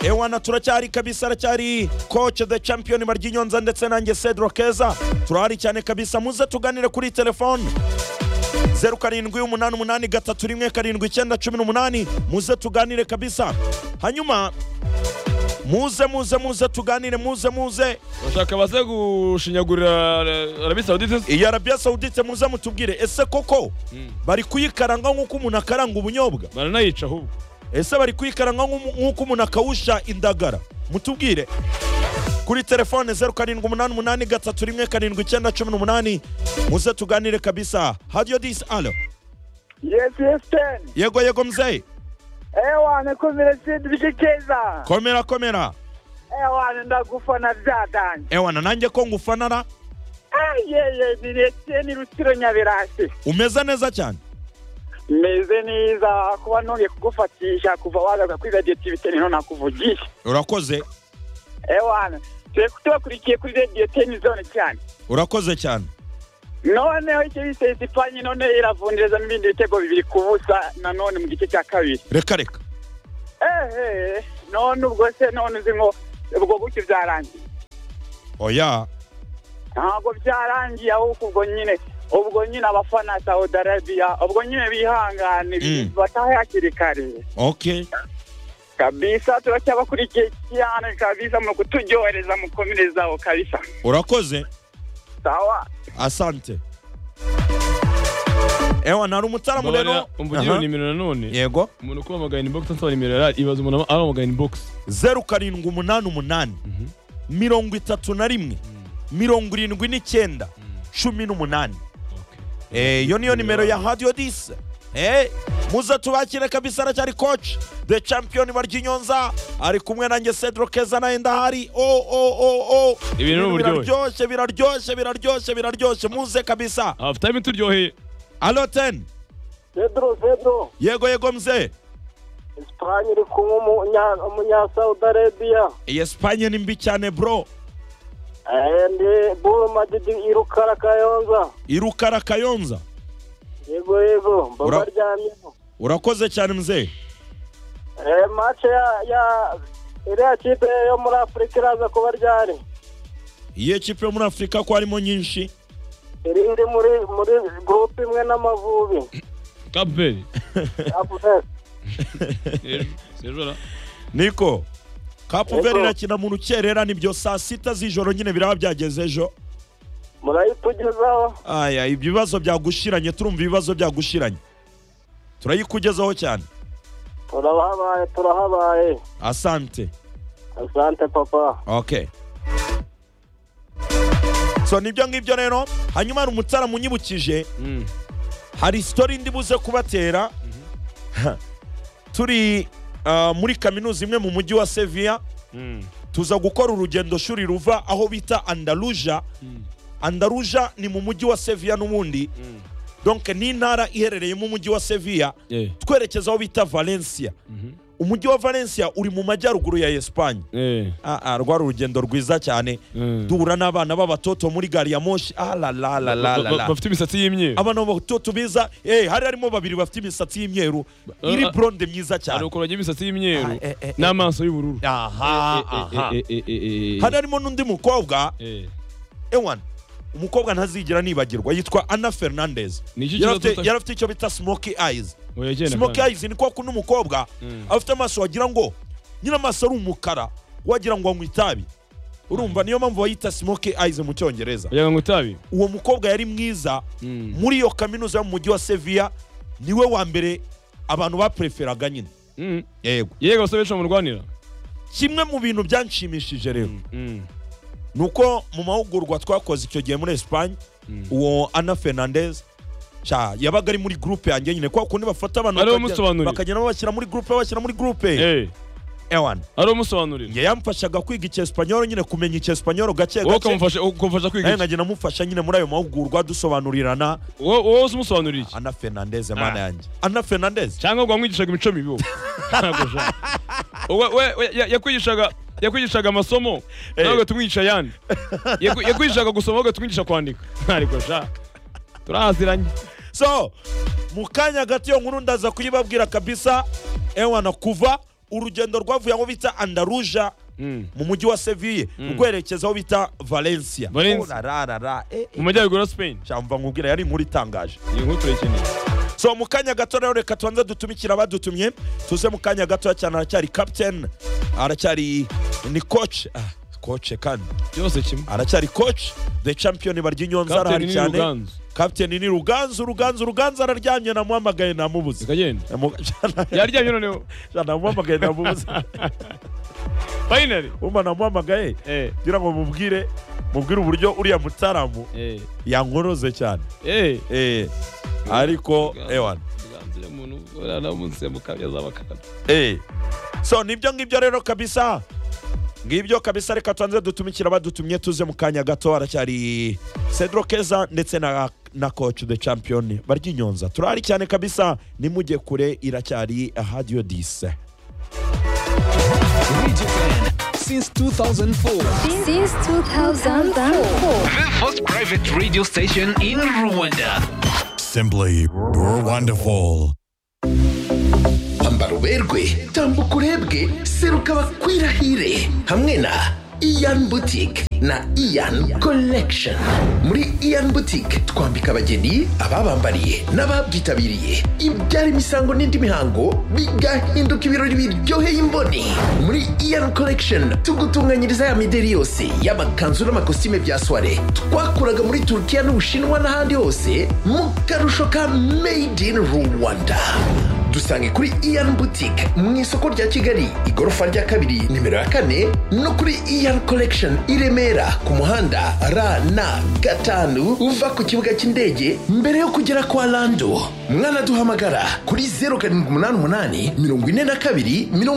ewana turacyari kabisa aracyari koce de champion maryinyonza ndetse nanjye cedro keza turahari cyane kabisa muze tuganire kuri telefone zeru karindwi umunani umunani gatatu rimwe karindwi icyenda cumi n'umunani muze tuganire kabisa hanyuma muze muze muze tuganire muze muze bashaka baze gushinyagurira eh, Arabie Saoudite iyi arabiya sawudite muze mutubwire ese koko bari kuyikaranga nk'uko umuntu akaranga ubunyobwa baranayica ahubwo ese bari kuyikaranga nk'umu- nk'uko umuntu akawusha indagara mutubwire kuri telefone zeru karindwi umunani umunani gatatu rimwe karindwi icyenda cumi n'umunani muze tuganire kabisa hadiyo disi alo Yes, yes, ten. yego yego mzeyi Ewa, nakumire Sidriki Keza. komera komera Ewa, ndagufana byadanye. ewana nanjye ko ngufanara Ah, yeye, ni Etienne Rutsiro Nyabirasi. umeze neza cyane Meze neza kuba nongeye kugufatisha kuva wagaruka kuri Radio TV niho nakuvugisha. urakoze Ewana, turi tubakurikiye kuri Radio Ten Zone cyane. urakoze cyane noneho icyo bise Esipanye none iravundereza n'ibindi bitego bibiri ku busa nanone mu gice cya kabiri. reka reka Ehe, none ubwo se none uzi ngo ubwo gutyo byarangiye. oya ntabwo byarangiye ahubwo ubwo nyine ubwo nyine abafana Saudi Arabia ubwo nyine bihangane Mm. batahe hakiri kare ok kabisa turacyabakurikiye cyane kabisa mu kuturyohereza mu komerezaho kabisa urakoze sawa asante ewana hari umutaramu rero umvugira Aha. nimero nanone yego umuntu kuhamagara inbox ansaba nimero yari ibaza umuntu ahamagara inbox zeru karindwi umunani umunani mirongo itatu na rimwe mirongo irindwi n'icyenda cumi n'umunani Eh, iyo niyo nimero ya hadiyo disi Eh, muze tubakire kabisa aracyari koci de champion baryinyonza ari kumwe nanjye cedro keza nawe ndahari o o o o Ibi ni uburyohe. biraryoshye biraryoshye biraryoshye biraryoshye muze kabisa hafu time turyoheye alo teni Pedro Pedro yego yego mze Espagne iri kumwe umunya- umunya Saudi Arabia iyi esipanye ni mbi cyane bro and Buru Madidi irukara Kayonza irukara kayonza yego yego Ura- mba baryamyeho urakoze cyane mze eh match ya ya iriya kipe yo muri Afurika iraza kuba ryari iyo ekipi yo muri afurika ko harimo nyinshi iri iri muri muri groupe imwe n'amavubi kapuveri Afurika. sejora niko kapu veri Yego. irakina mu rukerera nibyo saa sita z'ijoro nyine biraba byageze ejo murayitugezaho aya ibyo bibazo byagushiranye turumva ibibazo byagushiranye turayikugezaho cyane turahabaye turahabaye asante asante papa ok so nibyo ngibyo rero hanyuma hari umutara munyibukije hari sitori ndi buze kubatera turi ah, muri kaminuza imwe mu mujyi wa seviya tuza gukora urugendo shuri ruva aho bita andaruja andaruja ni mu mujyi wa seviya n'ubundi donke ni intara iherereye mu mujyi wa seviya twerekeza aho bita valencia umujyi wa valencia uri mu majyaruguru ya esipanye ah, ah, rwari urugendo rwiza cyane duhura n'abana b'abatoto muri gari ya moshi Ah, la, la, la, la, la, la. bafite imisatsi y'imyeru abana b'abatoto biza eh, hari harimo babiri bafite imisatsi y'imyeru iri ah. blonde myiza hari cyane ukuntu imisatsi y'imyeru Ah, eh, eh, eh. n'amaso y'ubururu aha aha Eh, eh, eh, eh, eh, hari harimo n'undi mukobwa eh. ewan umukobwa ntazigera nibagirwa yitwa ana fernandez Ni iki Yari kibazo afite- tuta- yari afite icyo bita smoky eyes Oya, genda smoky kandi. eyes ni kwa kundi umukobwa afite amaso wagira ngo nyine amaso ari umukara wagira ngo anywa itabi urumva niyo mpamvu bayita smoky eyes mu cyongereza wagira ngo utabi uwo mukobwa yari mwiza Mm. muri iyo kaminuza yo mu mujyi wa seviya niwe wa mbere abantu bapreferaga nyine Mm. yego yego basore benshi bamurwanira kimwe mu bintu byanshimishije rero Mm. ni uko mu mahugurwa twakoze icyo gihe muri esipanye uwo ana fernandez cya yabaga ari muri gurupe yanjye nyine kwa kundi bafata abantu Ariwe bakagenda- umusobanurira. bakagenda babashyira muri gurupe babashyira muri gurupe Eh, ewan ari umusobanurira ye yamfashaga kwiga icyesipanyoro nyine kumenya icyesipanyoro gake wowe gake ukamufasha ukamufasha kwiga nawe iki? nkagenda mufasha nyine muri ayo mahugurwa dusobanurirana wowe wowe uzi umusobanurira iki ana fernandez mana yanjye ana fernandez cyangwa ubwo wamwigishaga imico mibi wowe Ntabwo ushaka. Wowe- wowe- wowe ya- yakwigishaga yakwigishaga amasomo nawe ugatumwigisha ayandi Yaku- yakwigishaga gusoma wowe ugatumwigisha kwandika ntabwo sha turaziranye so mu kanya gato iyo nkuru ndaza kuyibabwira kabisa ewana kuva urugendo rwavuye aho bita andaruja Mm. mu mujyi wa seville rwerekeza aho bita valencia Valencia. Urararara, eh, eh. mu majyaruguru ya spain Cyangwa nkubwira yari inkuru itangaje iyi nkuru turayikeneye so mu kanya gato rero reka tubanze dutumikira abadutumye tuze mu kanya gato cyane aracyari captain aracyari ni coach ah, coach kandi byose kimwe aracyari coach the champion barya inyonza Captain arahari ni cyane Ruganzu. captain ni ruganzu ruganzu ruganzu araryamye namuhamagaye namubuze zikagenda Namu- yaryamye noneho namuhamagaye namubuze finally umva namuhamagaye eh ngira ngo mubwire mubwire uburyo uriya mutaramu eh yankoroze cyane eh eh ariko ewana Ruganzu ni umuntu urana umunsi mu kabya z'abakarabu Eh. so nibyo ngibyo rero kabisa ngibyo kabisa reka tubanze dutumikira abadutumye tuze mu kanya gato haracyari cedro keza ndetse na na coach the champion barya inyonza turahari cyane kabisa nimujye kure iracyari radio 10 Digital since 2004. Since 2004. The first private radio station in Rwanda. Simply wonderful. ambara uberwe tambuka urebwe seruka bakwirahire hamwe na iyan boutique na iyan collection muri iyan boutique twambika abageni ababambariye n'ababyitabiriye ibyara imisango n'indi mihango bigahinduka ibirori biryoheye imboni muri iyan collection tugutunganyiriza ya mideri yose y'amakanzu n'amakositime bya soire twakuraga muri turukiya n'ubushinwa n'ahandi hose mu karusho ka made in rwanda dusange kuri iyan boutique mu isoko rya kigali igorofa rya kabiri nimero ya kane no kuri iyan collection i remera ku muhanda rn gatanu uva ku kibuga cy'indege mbere yo kugera kwa lando mwana duhamagara kuri 0 karindwi umunani umunani mirongo ine na kabiri mirongo